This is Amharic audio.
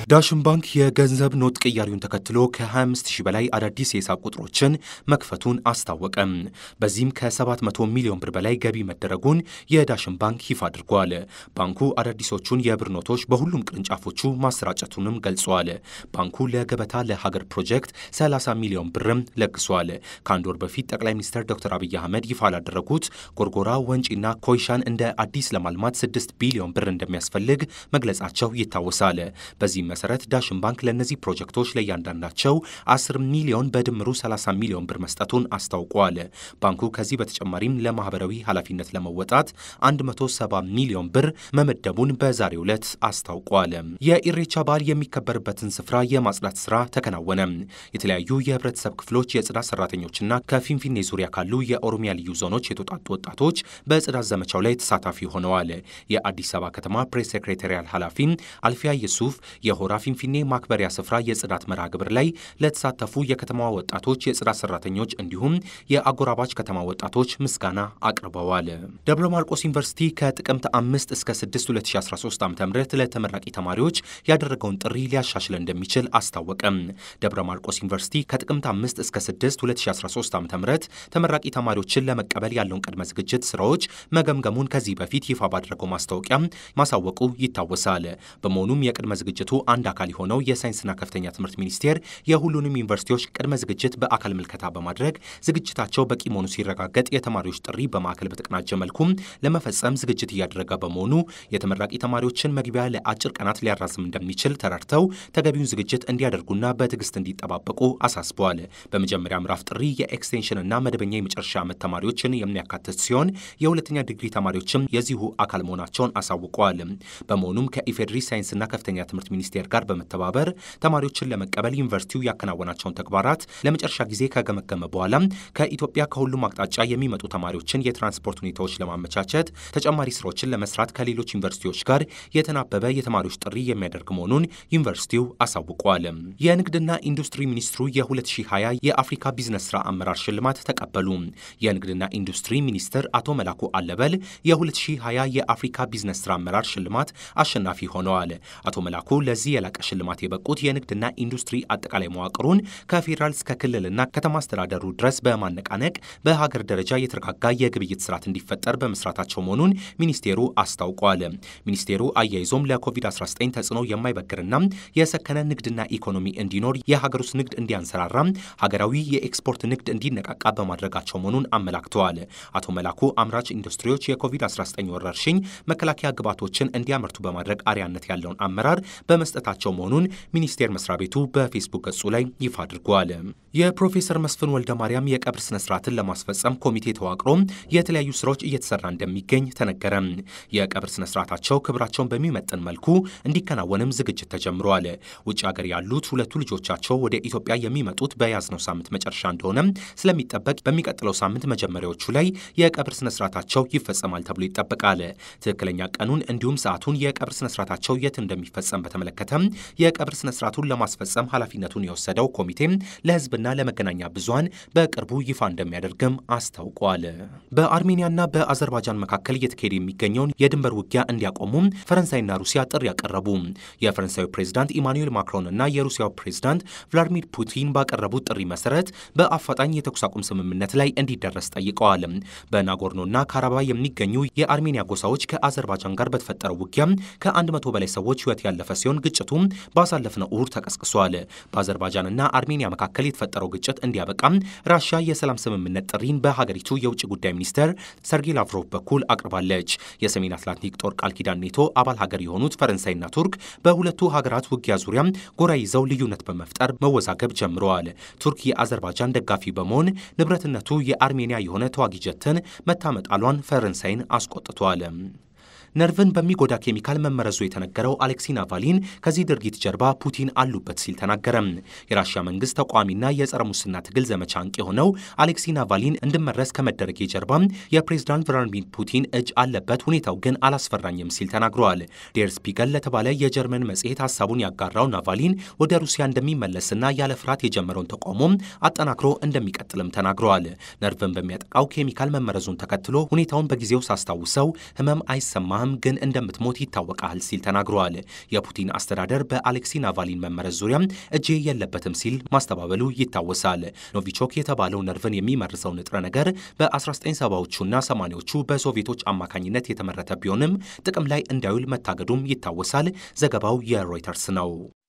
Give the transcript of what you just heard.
ዳሽን ባንክ የገንዘብ ኖት ቅያሪውን ተከትሎ ከ25 ሺህ በላይ አዳዲስ የሂሳብ ቁጥሮችን መክፈቱን አስታወቀ። በዚህም ከ700 ሚሊዮን ብር በላይ ገቢ መደረጉን የዳሽን ባንክ ይፋ አድርጓል። ባንኩ አዳዲሶቹን የብር ኖቶች በሁሉም ቅርንጫፎቹ ማሰራጨቱንም ገልጿል። ባንኩ ለገበታ ለሀገር ፕሮጀክት 30 ሚሊዮን ብርም ለግሷል። ከአንድ ወር በፊት ጠቅላይ ሚኒስትር ዶክተር አብይ አህመድ ይፋ ላደረጉት ጎርጎራ፣ ወንጪና ኮይሻን እንደ አዲስ ለማልማት 6 ቢሊዮን ብር እንደሚያስፈልግ መግለጻቸው ይታወሳል። በዚህም መሰረት ዳሽን ባንክ ለእነዚህ ፕሮጀክቶች ለእያንዳንዳቸው 10 ሚሊዮን በድምሩ 30 ሚሊዮን ብር መስጠቱን አስታውቋል። ባንኩ ከዚህ በተጨማሪም ለማህበራዊ ኃላፊነት ለመወጣት 170 ሚሊዮን ብር መመደቡን በዛሬው ዕለት አስታውቋል። የኢሬቻ በዓል የሚከበርበትን ስፍራ የማጽዳት ስራ ተከናወነ። የተለያዩ የህብረተሰብ ክፍሎች የጽዳት ሰራተኞችና ከፊንፊኔ ዙሪያ ካሉ የኦሮሚያ ልዩ ዞኖች የተውጣጡ ወጣቶች በጽዳት ዘመቻው ላይ ተሳታፊ ሆነዋል። የአዲስ አበባ ከተማ ፕሬስ ሴክሬታሪያል ኃላፊ አልፊያ የሱፍ የሆራ ፊንፊኔ ማክበሪያ ስፍራ የጽዳት መርሃ ግብር ላይ ለተሳተፉ የከተማዋ ወጣቶች፣ የጽዳት ሰራተኞች እንዲሁም የአጎራባች ከተማ ወጣቶች ምስጋና አቅርበዋል። ደብረ ማርቆስ ዩኒቨርሲቲ ከጥቅምት 5 እስከ 6 2013 ዓ ም ለተመራቂ ተማሪዎች ያደረገውን ጥሪ ሊያሻሽል እንደሚችል አስታወቀም። ደብረ ማርቆስ ዩኒቨርሲቲ ከጥቅምት 5 እስከ 6 2013 ዓ ም ተመራቂ ተማሪዎችን ለመቀበል ያለውን ቅድመ ዝግጅት ስራዎች መገምገሙን ከዚህ በፊት ይፋ ባደረገው ማስታወቂያ ማሳወቁ ይታወሳል። በመሆኑም የቅድመ ዝግጅቱ አንድ አካል የሆነው የሳይንስና ከፍተኛ ትምህርት ሚኒስቴር የሁሉንም ዩኒቨርሲቲዎች ቅድመ ዝግጅት በአካል ምልከታ በማድረግ ዝግጅታቸው በቂ መሆኑ ሲረጋገጥ የተማሪዎች ጥሪ በማዕከል በተቀናጀ መልኩም ለመፈጸም ዝግጅት እያደረገ በመሆኑ የተመራቂ ተማሪዎችን መግቢያ ለአጭር ቀናት ሊያራዝም እንደሚችል ተረድተው ተገቢውን ዝግጅት እንዲያደርጉና በትዕግስት እንዲጠባበቁ አሳስበዋል። በመጀመሪያ ምዕራፍ ጥሪ የኤክስቴንሽንና መደበኛ የመጨረሻ ዓመት ተማሪዎችን የሚያካትት ሲሆን የሁለተኛ ዲግሪ ተማሪዎችም የዚሁ አካል መሆናቸውን አሳውቀዋል። በመሆኑም ከኢፌዴሪ ሳይንስና ከፍተኛ ትምህርት ሚኒስቴር ጋር በመተባበር ተማሪዎችን ለመቀበል ዩኒቨርሲቲው ያከናወናቸውን ተግባራት ለመጨረሻ ጊዜ ከገመገመ በኋላ ከኢትዮጵያ ከሁሉም አቅጣጫ የሚመጡ ተማሪዎችን የትራንስፖርት ሁኔታዎች ለማመቻቸት ተጨማሪ ስራዎችን ለመስራት ከሌሎች ዩኒቨርሲቲዎች ጋር የተናበበ የተማሪዎች ጥሪ የሚያደርግ መሆኑን ዩኒቨርሲቲው አሳውቋል። የንግድና ኢንዱስትሪ ሚኒስትሩ የ2020 የአፍሪካ ቢዝነስ ስራ አመራር ሽልማት ተቀበሉ። የንግድና ኢንዱስትሪ ሚኒስትር አቶ መላኩ አለበል የ2020 የአፍሪካ ቢዝነስ ስራ አመራር ሽልማት አሸናፊ ሆነዋል። አቶ መላኩ ለዚህ የላቀ ሽልማት የበቁት የንግድና ኢንዱስትሪ አጠቃላይ መዋቅሩን ከፌዴራል እስከ ክልልና ከተማ አስተዳደሩ ድረስ በማነቃነቅ በሀገር ደረጃ የተረጋጋ የግብይት ስርዓት እንዲፈጠር በመስራታቸው መሆኑን ሚኒስቴሩ አስታውቋል። ሚኒስቴሩ አያይዞም ለኮቪድ-19 ተጽዕኖ የማይበግርና የሰከነ ንግድና ኢኮኖሚ እንዲኖር የሀገር ውስጥ ንግድ እንዲያንሰራራ፣ ሀገራዊ የኤክስፖርት ንግድ እንዲነቃቃ በማድረጋቸው መሆኑን አመላክተዋል። አቶ መላኩ አምራች ኢንዱስትሪዎች የኮቪድ-19 ወረርሽኝ መከላከያ ግብዓቶችን እንዲያመርቱ በማድረግ አርያነት ያለውን አመራር በመስጠታቸው መሆኑን ሚኒስቴር መስሪያ ቤቱ በፌስቡክ ገጹ ላይ ይፋ አድርጓል። የፕሮፌሰር መስፍን ወልደ ማርያም የቀብር ስነ ስርዓትን ለማስፈጸም ኮሚቴ ተዋቅሮ የተለያዩ ስራዎች እየተሰራ እንደሚገኝ ተነገረ። የቀብር ስነ ስርዓታቸው ክብራቸውን በሚመጥን መልኩ እንዲከናወንም ዝግጅት ተጀምረዋል። ውጭ ሀገር ያሉት ሁለቱ ልጆቻቸው ወደ ኢትዮጵያ የሚመጡት በያዝነው ሳምንት መጨረሻ እንደሆነ ስለሚጠበቅ በሚቀጥለው ሳምንት መጀመሪያዎቹ ላይ የቀብር ስነ ስርዓታቸው ይፈጸማል ተብሎ ይጠበቃል። ትክክለኛ ቀኑን እንዲሁም ሰዓቱን የቀብር ስነ ስርዓታቸው የት እንደሚፈጸም በተመለከተ የቀብር ስነ ስርዓቱን ለማስፈጸም ኃላፊነቱን የወሰደው ኮሚቴ ለህዝብና ለመገናኛ ብዙሃን በቅርቡ ይፋ እንደሚያደርግም አስታውቋል። በአርሜኒያና በአዘርባይጃን መካከል እየተካሄደ የሚገኘውን የድንበር ውጊያ እንዲያቆሙም ፈረንሳይና ሩሲያ ጥሪ ያቀረቡ። የፈረንሳዩ ፕሬዝዳንት ኢማኑኤል ማክሮን እና የሩሲያው ፕሬዝዳንት ቭላዲሚር ፑቲን ባቀረቡት ጥሪ መሰረት በአፋጣኝ የተኩስ አቁም ስምምነት ላይ እንዲደረስ ጠይቀዋል። በናጎርኖና ካራባ የሚገኙ የአርሜኒያ ጎሳዎች ከአዘርባይጃን ጋር በተፈጠረው ውጊያ ከአንድ መቶ በላይ ሰዎች ህይወት ያለፈ ሲሆን ግጭቱም ባሳለፍነው እሁድ ተቀስቅሷል። በአዘርባይጃንና አርሜኒያ መካከል የተፈጠረው ግጭት እንዲያበቃም ራሽያ የሰላም ስምምነት ጥሪን በሀገሪቱ የውጭ ጉዳይ ሚኒስትር ሰርጌይ ላቭሮቭ በኩል አቅርባለች። የሰሜን አትላንቲክ ጦር ቃል ኪዳን ኔቶ አባል ሀገር የሆኑት ፈረንሳይና ቱርክ በሁለቱ ሀገራት ውጊያ ዙሪያ ጎራ ይዘው ልዩነት በመፍጠር መወዛገብ ጀምረዋል። ቱርክ የአዘርባይጃን ደጋፊ በመሆን ንብረትነቱ የአርሜኒያ የሆነ ተዋጊ ጀትን መታመጣሏን ፈረንሳይን አስቆጥቷል። ነርቭን በሚጎዳ ኬሚካል መመረዙ የተነገረው አሌክሲ ናቫሊን ከዚህ ድርጊት ጀርባ ፑቲን አሉበት ሲል ተናገረ። የራሽያ መንግስት ተቋሚና የጸረ ሙስና ትግል ዘመቻ አንቂ የሆነው አሌክሲ ናቫሊን እንድመረዝ ከመደረግ ጀርባ የፕሬዝዳንት ቭላዲሚር ፑቲን እጅ አለበት፣ ሁኔታው ግን አላስፈራኝም ሲል ተናግረዋል። ዴር ስፒገል ለተባለ የጀርመን መጽሔት ሀሳቡን ያጋራው ናቫሊን ወደ ሩሲያ እንደሚመለስና ያለ ፍርሃት የጀመረውን ተቃውሞም አጠናክሮ እንደሚቀጥልም ተናግረዋል። ነርቭን በሚያጠቃው ኬሚካል መመረዙን ተከትሎ ሁኔታውን በጊዜው ሳስታውሰው ህመም አይሰማህም አልሞተም፣ ግን እንደምትሞት ይታወቃል ሲል ተናግሯል። የፑቲን አስተዳደር በአሌክሲ ናቫሊን መመረዝ ዙሪያ እጄ የለበትም ሲል ማስተባበሉ ይታወሳል። ኖቪቾክ የተባለው ነርቭን የሚመርሰው ንጥረ ነገር በ1970ዎቹና 80ዎቹ በሶቪየቶች አማካኝነት የተመረተ ቢሆንም ጥቅም ላይ እንዳይውል መታገዱም ይታወሳል። ዘገባው የሮይተርስ ነው።